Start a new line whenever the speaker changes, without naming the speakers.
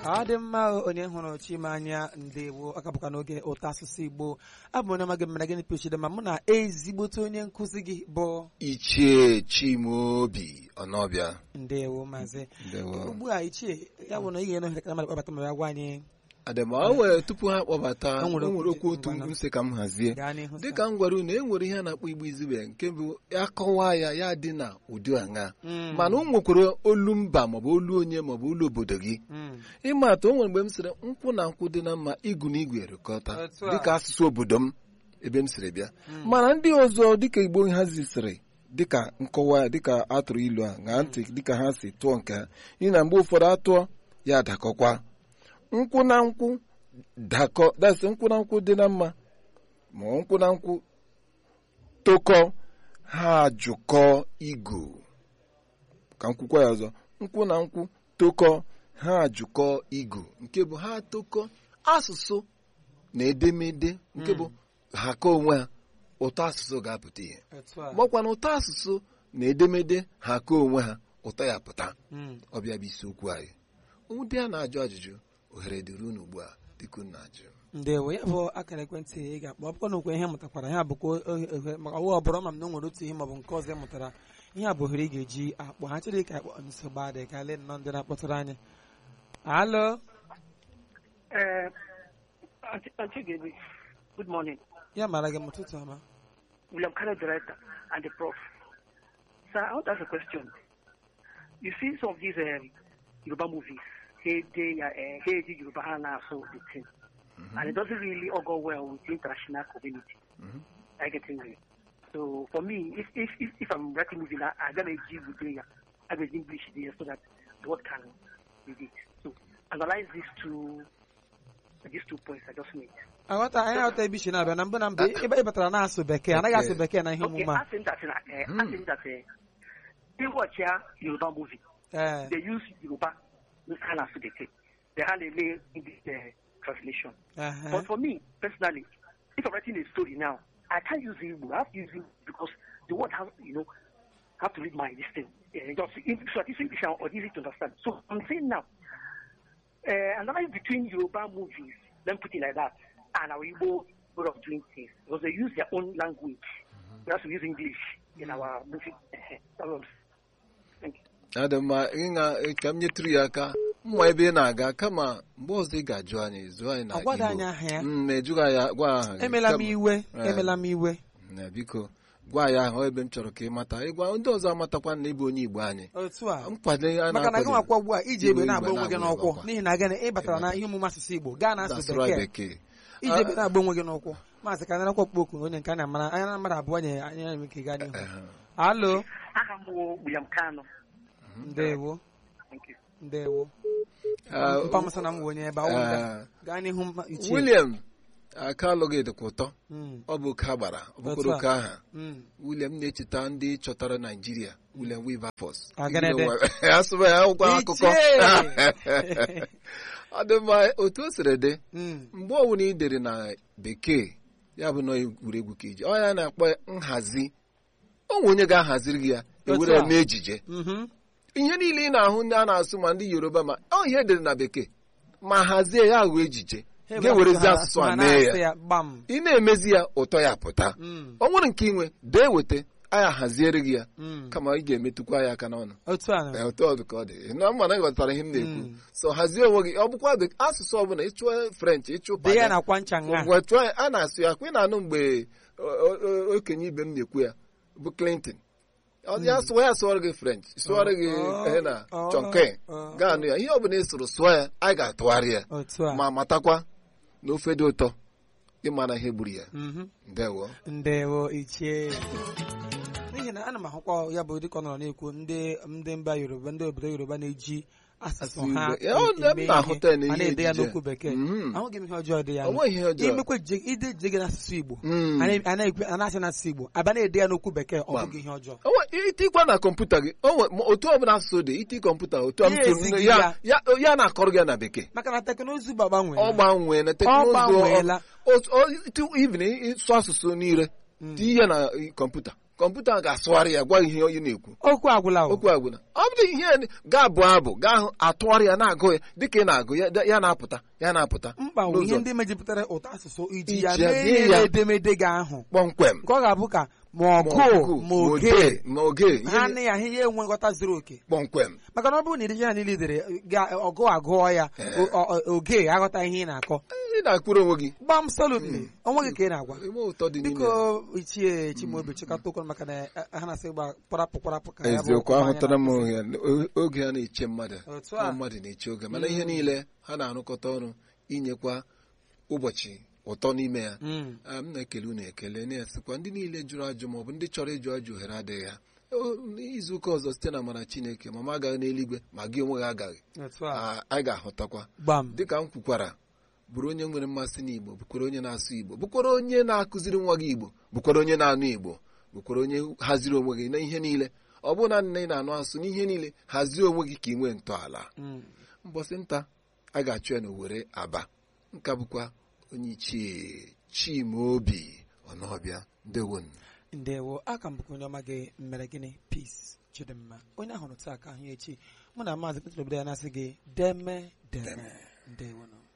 ọ dị mma onye hụrụ chimanya ndewo ọ kapụka n'oge ụtọ asụsụ igbo abụ onye amaghị mmara gịnị pịchide ma mụ na ezigbote onye nkụzi gị bụ
ichie chimobi ọnọbịa
ndewo maazị
ndewo
ugbu a ichie ya bụ na ị ga-eno ohere ka mmadụ kpọbata ma ya gwa anyị
adịma o nwere tupu ha kpọbata
O
o
nwere
nwere
okwu
okwu otu
ngwana.
m sị ka m hazie
gaa n'ihu
dịka m gwara unu e nwere ihe a na-akpọ igbo izube nke bụ akọwa ya ya dị na ụdị aṅa
Mm.
mana o nwekwara olu mba maọbụ olu onye maọbụ olu obodo gị
Mm.
ịma atụ o nwere mgbe m sịrị nkwụ na nkwụ dị na mma igu na igwe erikọta
Otu a.
dịka asụsụ obodo m ebe m sịrị bịa mana ndị ọzọ dịka igbo ha zisịrị dịka nkọwa ya dịka atụrụ ilu a ṅaa ntị dịka ha si tụọ nke ha n'ihi na mgbe ụfọdụ atụọ ya dakọkwa nkwụ na nkwụ dakọ dasị nkwụ na nkwụ dị na mma ma nkwụ na nkwụ tokọ ha jụkọ igu ka nkwụkwa ya ọzọ nkwụ na nkwụ tokọ ha jụkọ igu nke bụ ha tokọ asụsụ na edemede nke bụ ha ka onwe ha ụtọ asụsụ ga-apụta ihe
Otu a.
gbakwa na ụtọ asụsụ na edemede ha ka onwe ha ụtọ ya pụta
Mm.
ọbịa bụ isiokwu anyị ndị a na-ajụ ajụjụ ohere dịrị unu ugbu a dịka unu na-ajụ
ndewo ya bụ akara ekwentị ị ga-akpọ ọ bụkwa na okwe ihe mụtakwara ya bụkwa ohe- ohe- maka ọwa ọbụrụ ma m na o nwere otu ihe maọbụ nke ọzọ ị mụtara ihe a bụ ohere ị ga-eji akpọ ha chịrị ka akpọ nsogbu adị ka lee nnọọ ndị na-akpọtụrụ anyị alo
Uh, Auntie, Auntie Gaby, good morning.
ya mara gị m ụtụtụ ọma
William Carter, director, and the prof. Sir, I want to ask a question. You see some of these um, Yoruba movies, Hey Day, uh, Hey Day Yoruba Hana, so the thing. And it doesn't really all go well with the international community.
Mhm.
I get it. So for me, if if if, if I'm writing movie now, I'm gonna give with the I will English there so that the word can read it. So analyze these two these two points I just made.
aghọta anyị aghọta ebe ishi na-abịa na mbụ na mbụ ebe ị batara na-asụ bekee anaghị asụ bekee na ihe
Okay,
omume a
I think that uh, I think that uh, they watch here Yoruba movie.
ee
They use Yoruba kind of they take. They have a lay in this uh, translation.
ehe.
But for me personally, if I'm writing a story now, I can't use Igbo. I have to use it because the word has you know have to read my this thing. Uh, just in, so that it's English or easy to understand. So I'm saying now, uh, analyze between Yoruba movies, then put it like that, and our Igbo way of doing things because they use their own language. We have to use English in our movie. Uh, that's what I'm saying. Thank you.
adị mma ịṅa ka m nyetụrụ ya aka mma ebe ị na-aga kama mgbe ọzọ ị ga-ajụ anyị zụọ anyị na
Ọ gwada
Igbo.
anyị aha ya?
Mm, ma ejụghị anyị gwa aha gị.
emela m
Kama-
iwe
Eh.
emela m iwe
na biko gwa ya ahụ ebe m chọrọ ka ị mata ịgwa ndị ọzọ amatakwa na ịbụ onye Igbo anyị
otu a
nkwado a
maka na gị
na-akwado
nwakwa ugbu a iji egbe
Igbo
na-agba onwe gị
na-agba
n'ụkwụ
ọkwa.
n'ihi na gịnị ị batara na ihe omume asụsụ igbo gaa na asụ
That's right,
bekee
bekee
iji egbe na-agba onwe gị n'ụkwụ maazị ka narakwa okpokwu onye nke a na-amara anya na mmadụ abụọ nye anya na ike gaa n'ihu
Ehe.
alo
Aha m bụ William Kano.
ndewo
Thank you.
ndewo
Ah,
mpamusa na m bụ onye ebe awụ nga
ah,
gaa n'ihu mma- ichie
William aka alụghị dịkwa ụtọ
Mm,
ọ bụ ka gbara ọ
Otu
bụkwara
a.
oke aha
mm.
William na-echeta ndị chọtara Naijiria William Wilberforce
Agadede.
asụba ya akwụkwọ akụkọ
Ichie!
ọ dị mma otu o siri dị
Mm,
mgbe ọbụla ị dere na bekee ya bụ na egwuregwu ka iji ọ ya na-akpọ nhazi o nwe onye ga-ahaziri gị ya ewere
Otu
ya
a.
mee ejije
mhm.
ihe niile ị na-ahụ ndị a na-asụ ma ndị Yoruba ma ọ ihe edere na bekee ma hazie ya ghọọ ejije
Ha
ga-ewerezi
ha-
asụsụ
ha
a
na-asị
mee ya
ya gbam
ị na-emezi ya ụtọ ya pụta
Mm,
ọ nwere nke inwe dee weta anya haziere gị ya
mm.
kama ị ga-emetụkwa ya aka n'ọnụ
otu a
Ee, otu ọ dị ka ọ dị na mma na ị ghọtara ihe m na-ekwu
Mm.
so hazie onwe gị ọ bụkwa be- asụsụ ọbụla ịchụọ french ịchụ
dị ya
Panya,
na-akwa ncha nga
ngwa chụọ ya a na-asụ ya kwa ị na-anụ mgbe o- o- o- okenye ibe m na-ekwu ya bụ clinton ọ ya sụọ ya sụọrọ gị french sụọrọ gị
Oh,
ihe na
oh,
chọnke
oh.
gaa anụ ya ihe ọbụla ị sụrụ sụọ ya anyị ga-atụgharị ya
otu a
ma matakwa na ofe dị ụtọ ịmara ihe gburu ya
Mhm.
ndewo
ndewo ichie n'ihi na ana m ahụkwa ya bụ dịka ọ nọrọ na-ekwu ndị ndị mba yoruba ndị obodo yoruba na-eji asụsụ
Asụsụ
ha
Igbo. Ya, ọ dị-
eme
m na-ahụta ya
ihe,
n'ihe
a na-ede ya
ejije.
n'okwu bekee
Mhm.
ahụghị m ihe ọjọọ dị ya
ọ nweghị ihe ọjọọ
imekwa ije- ide ije gị n'asụsụ igbo
Mm.
a na- a na-ekwe- a na-asị n'asụsụ igbo abịa na-ede ya n'okwu bekee ọ
Gbam.
bụghị ihe ọjọọ
O nwe- itikwa na kọmputa gị o nwe- ma otu ọbụla asụsụ dị iti kọmputa otu a m
Ya
tụrụ
ezighị
ya
ya.
ya ya na-akọrọ gị ya na bekee
maka na teknụzụ gbanwee
ọ gbanwee na
Ọ
teknụzụ
gbanweela.
otu- o- itu- even ịsụ asụsụ niile tinye ya na kọmputa kọmputa ga-asụgharị ya gwa ihe onye na-ekwu
okwu agwụla o.
okwu agwụna ọ bụrụ ihe ga-abụ abụ gaa hụ atụgharị ya na-agụ ya dịka ị na-agụ ya ya na-apụta ya na-apụta
mkpa bụ
n'ụzọ
ihe ndị mejupụtara ụtọ asụsụ iji
Iji
ya
ya
mee
mee
ihe
ya.
edemede gị ahụ
kpọmkwem
nke ọ ga-abụ ka ma
ma
ọgụ
ọgụ,
ma
ma
oge
oge ma oge
ha
ihe
nị ya ihe ya enwe nghọta zuru oke
kpọmkwem
maka na ọ bụrụ na iri ya niile idere ga- ọgụ agụọ ya
Ee.
o- o- oge aghọta ihe ị na-akọ
ị na-akwụrụ onwe gị
gbam solutly onwe gị ka ị na-agwa
enwe ụtọ dị n'ime
biko ichie chimaobi chịkọta okwu maka na eh, ha na-asị gba kwarapụ kwarapụ ka ya bụ
eziokwu
okwu anyị
ahụtara m
na-akụzi.
oge oge ha na-eche mmadụ
Otu
ọ
a.
mmadụ na-eche oge mana ihe niile ha na-arụkọta ọrụ inyekwa ụbọchị ụtọ n'ime ya
Mm.
Ah, m na-ekele unu ekele na-esikwa ndị niile jụrụ ajụ maọbụ ndị chọrọ ịjụ ajụ ohere adịghị ha O, izu ụka ọzọ site na amara chineke ma m agaghị n'eluigwe ma gị onwe gị agaghị
otu a
Ah, anyị ga-ahụtakwa
gbam
dịka m kwukwara bụrụ onye nwere mmasị n'igbo bụkwara onye na-asụ igbo bụkwara onye na-akụziri nwa gị igbo bụkwara onye na-anụ igbo bụkwara onye haziri onwe gị na ihe niile ọ bụrụ na nne ị na-anụ asụ n'ihe niile hazie onwe gị ka ị nwee ntọala
Mm.
mbọsị nta a ga-achụ ya n'Owerri aba nka bụkwa onye ichie Chimaobi Ọnọbịa ndewonu
ndewo aka m bụkwa onye ọma gị mere gịnị peace chidimma onye ahụrụ taa ka ahụ ya echi mụ na maazị Peter Obido ya na-asị gị deme deme ndewo nụ